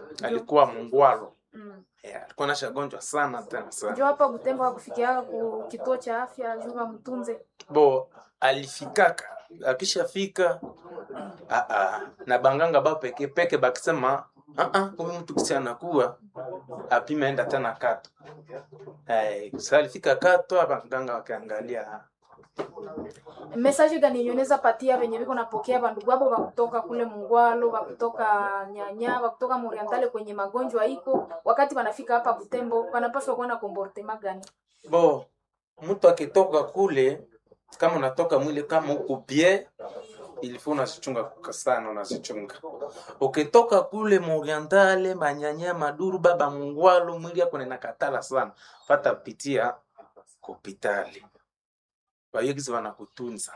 alikuwa mungwalo Mm. yeah, alikuwa nashagonjwa sana tena sana Njo hapa Butembo hakufikia ku kituo cha afya juu bamtunze. bo alifikaka akishafika ah, ah, na banganga ba peke peke bakisema ah, ah, huyu mtu kisi anakuwa apime enda tena kato eh, sa alifika kato abanganga wakaangalia Message gani nyoneza patia venye biko napokea bandugu abo bakutoka kule Mungwalo, bakutoka Nyanya, bakutoka Morientale kwenye magonjwa iko, wakati wanafika hapa Butembo wanapaswa kuwa na comportement gani? bo mtu akitoka kule kama unatoka mwili kama uko bie ilifo unazichunga kuka sana unazichunga ukitoka kule morientale manyanya maduru baba mungwalo mwili yako nenakatala sana pata pitia kopitali bayogizi wanakutunza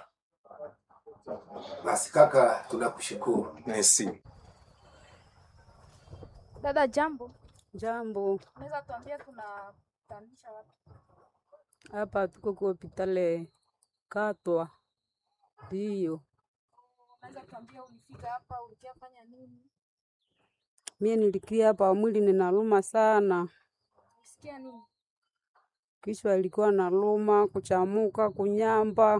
Basi kaka, tunakushukuru. nesi Dada, jambo. Jambo, Unaweza tuambia tunapandisha wapi? hapa tuko kwa hospitali Katwa. Ndiyo, Unaweza tuambia ulifika hapa ulikiafanya nini? mie nilikia hapa, mwili ninaluma sana, Ulisikia nini? kichwa ilikuwa naluma, kuchamuka, kunyamba,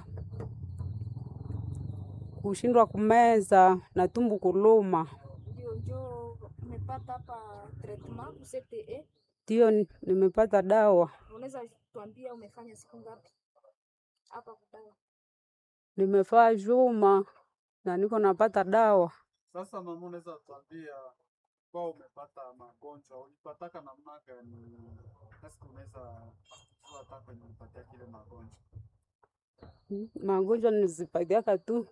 kushindwa kumeza na tumbu kuluma. Ndio njo umepata hapa treatment ku CTE. Ndiyo ni- nimepata dawa, Unaweza tuambia umefanya siku ngapi hapa kudawa? nimefaa juma na niko napata dawa. Sasa mama, unaweza tuambia kwa umepata magonjwa ulipataka namna gani? Sasa unaweza kujua hata kwenye ulipatia kile magonjwa. Mm, Magonjwa nizipatiaka tu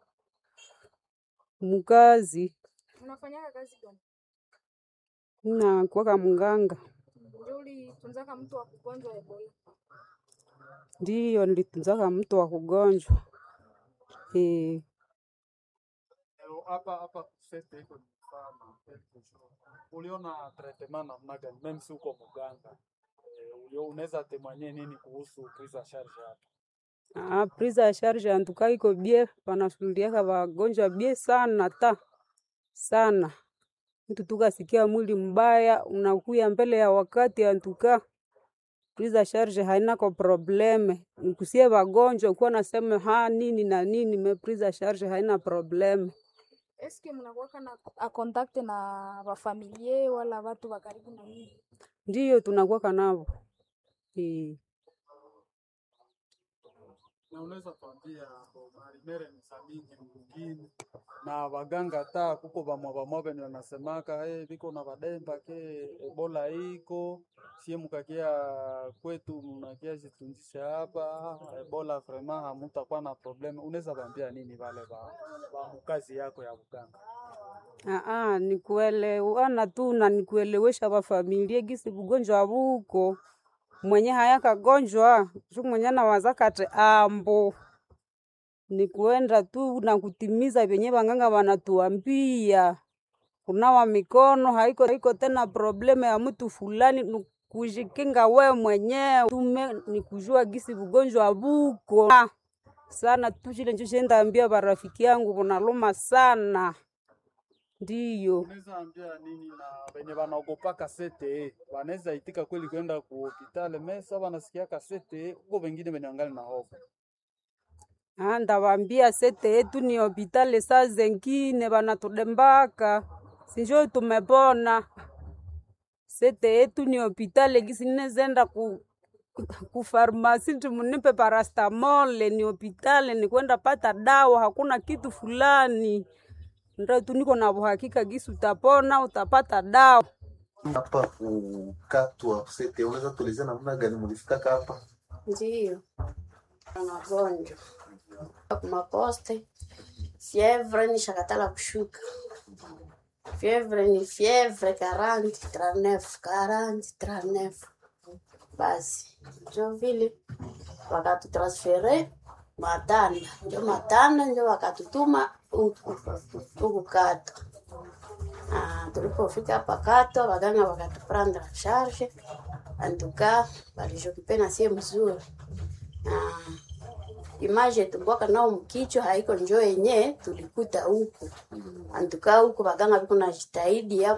mukazi Unafanyaka kazi gani? na kuwaka mganga. Ndio ulitunzaka mtu wa kugonjwa Ebola. Ndiyo nilitunzaka mtu wa kugonjwa eh. Leo hapa hapa kusete iko ni sana quelque chose. Uliona treatment namna gani? Mimi si uko mganga. Eh, ulio unaweza temanye nini kuhusu prise en charge hapa? Ah, prise ya charge antuka iko bie, wanashughuliaka wagonjwa bie sana ta sana. Mtu tukasikia mwili mbaya unakuya mbele ya wakati, antuka prise ya charge haina ko probleme. Nikusie wagonjwa kuwa nasema ha nini na nini, me prise ya charge haina probleme. Eske mnakuwaka na a contact na wafamilie wala watu wa karibu na nyinyi? Ndiyo tunakuwaka navo eh. Na unaweza tuambia bo marimere ni za mingi mwingine na waganga ta kuko bamwa bamwa benye wanasemaka hey, biko na bademba ke ebola iko sie mukakia kwetu mnakia jitunjisha hapa ebola vraiment hamutakuwa na probleme. Unaweza bambia nini wale ba, ba mukazi yako ya uganga? Aa, nikuelewana tu na nikuelewesha wafamilie gisi bugonjwa buko mwenye haya kagonjwa shu mwenye nawaza kati ambo nikuenda tu na kutimiza vyenye wanganga wanatuambia. Kunawa mikono haiko, haiko tena probleme ya mtu fulani, ni kujikinga we mwenyewe tume ni kujua gisi bugonjwa buko Ah, sana tu, chile njo chendaambia barafiki yangu bunaluma sana ndiyo. Unaweza ambia nini na wenye wanaogopaka sete wanaweza itika kweli kwenda ku hospitali mesa wanasikia kasete huko, wengine wenye wangali na hofu Ah, ndawambia sete yetu ni hopitali, saa zengine banatudembaka sinjo tumepona. Sete yetu ni hopitali, gisi ninezenda ku ku farmasi timunipe parastamole, ni hopitali, ni kwenda pata dawa, hakuna kitu fulani. Ndio tu niko na uhakika gisi utapona, utapata dawa. Hapa kukatwa sete, unaweza tuelezea namna gani mlifikaka hapa? Ndiyo, magonjwa kumaposte, fievre ni shakatala kushuka, fievre ni fievre 40 39 40 39. Basi njo vile wakatutransfere Matanda, njo Matanda njo wakatutuma huku huku Kato. Ah, tulipofika hapa Kato, waganga wakatuprendre en charge antuka walijokipe na sie mzuri na image tumbwaka nao mkichwa haiko njo yenye tulikuta huku antuka huku waganga viko na jitahidi